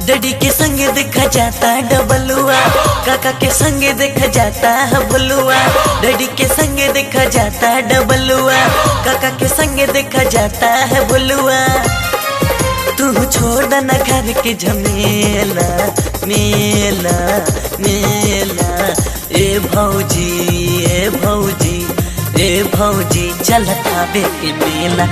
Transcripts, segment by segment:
daddy के संगे देखा जाता है डबलुआ काका के संगे देखा जाता है भुलुआ डैडी के संगे देखा जाता है डबलुआ काका के संगे देखा जाता है भुलुआ तू छोड़ देना घर के झमेला मेला मेला ए भौजी ए भौजी ए भौजी चल खाबे के मेला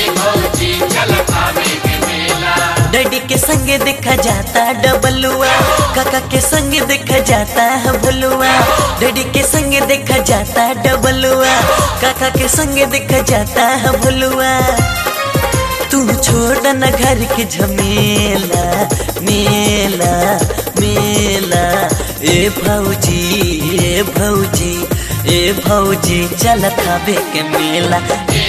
डैडी के संगे देखा जाता है डबलुआ काका के संगे देखा जाता है भुलुआ डैडी के संगे देखा जाता है डबलुआ काका के संगे देखा जाता है भुलुआ तू छोड़ न घर के झमेला मेला मेला ए भौजी ए भौजी ए भौजी चल खाबे के मेला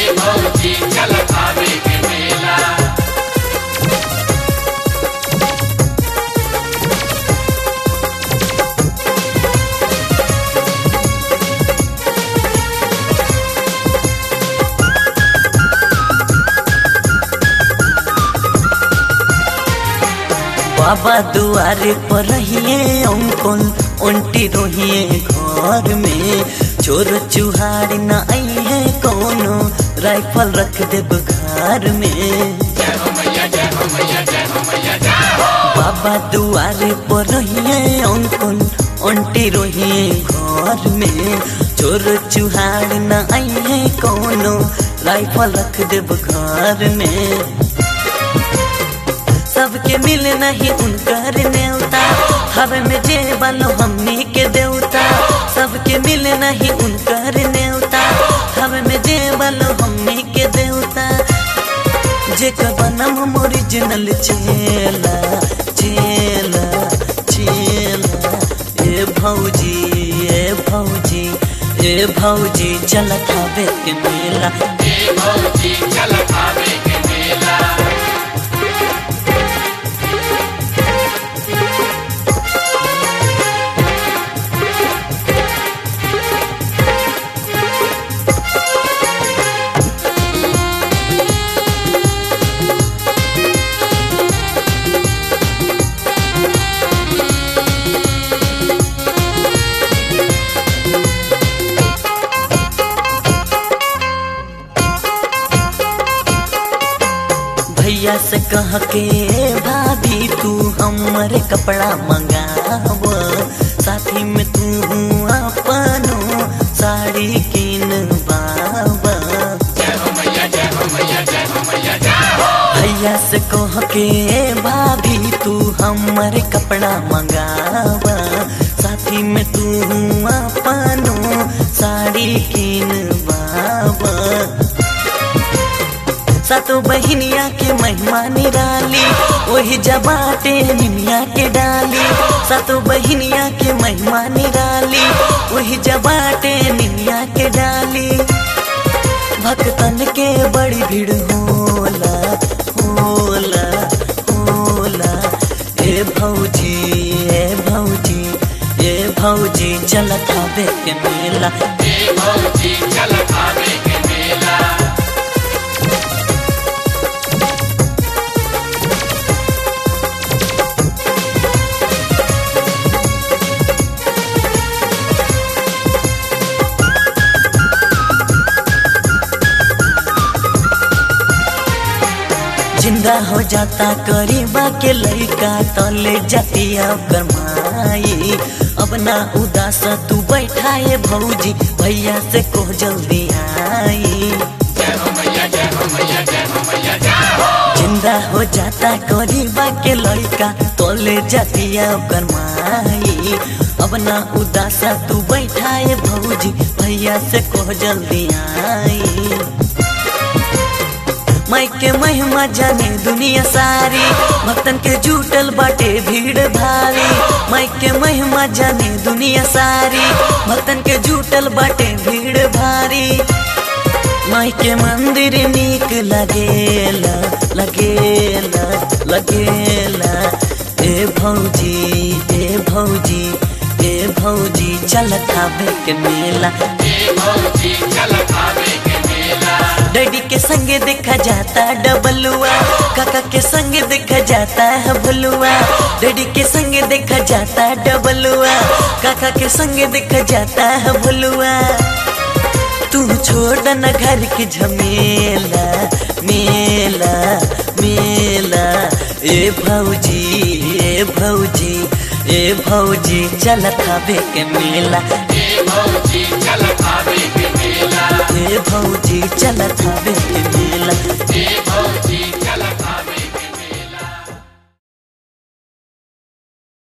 बाबा दुआरे पर रहिए अंकुल उल्टी रोहिए घर में चोर चुहार न आई है कोनो राइफल रख दे घर में बाबा दुआरे पर रहिए अंकुल उल्टी रोहिए घर में चोर चुहार न आई है कोनो राइफल रख दे घर में सबके मिले नहीं उनकर नेवता हवे में जे बनो हमनी के देवता सबके मिले नहीं उनकर नेवता हवे में जे बनो हमनी के देवता जे बनम ओरिजिनल चेला चेला चेला ए भौजी ए भौजी ए भौजी चल खावे के मेला भैया से कह के भाभी तू हमर कपड़ा मंगाव साथी में तू अपनो साड़ी किन बाबा भैया से कह के भाभी तू हमर कपड़ा मंगाव साथी में तू अपनो साड़ी किन बाबा सतो बहिनिया के महिमा निराली वही जबाटे निमिया के डाली सतो बहिनिया के महिमा निराली वही जबाटे निमिया के डाली भक्तन के बड़ी भीड़ होला होला होला ए भौजी ए भौजी ए भौजी चल खाबे के मेला जिंदा हो जाता करीबा के लड़का तले जातिया गरमाई अब ना उदास तू बैठाए भौजी भैया से को जल्दी आई जिंदा हो जाता करीबा के लड़का तले जातिया गरमाई अब ना उदास तू बैठाए भौजी भैया से को जल्दी आई माई के महिमा जाने दुनिया सारी भक्तन के जुटल बाटे भीड़ भारी माई के महिमा जाने दुनिया सारी भक्तन के जुटल बाटे भीड़ भारी माई के मंदिर नीक लगेला लगेला लगेला ए भौजी ए भौजी ए भौजी चल खाबे के मेला डैडी के संगे देखा जाता है डबलुआ काका के संगे देखा जाता है भुलुआ डैडी के संगे देखा जाता डबलुआ काका के संगे देखा जाता है भुलुआ तू छोड़ न घर की झमेला मेला मेला ए भौजी ए भौजी ए भौजी चल खाबे के मेला ए भौजी चल खावे के मेला ए भौजी चल खाबे के मेला ए भौजी चल खावे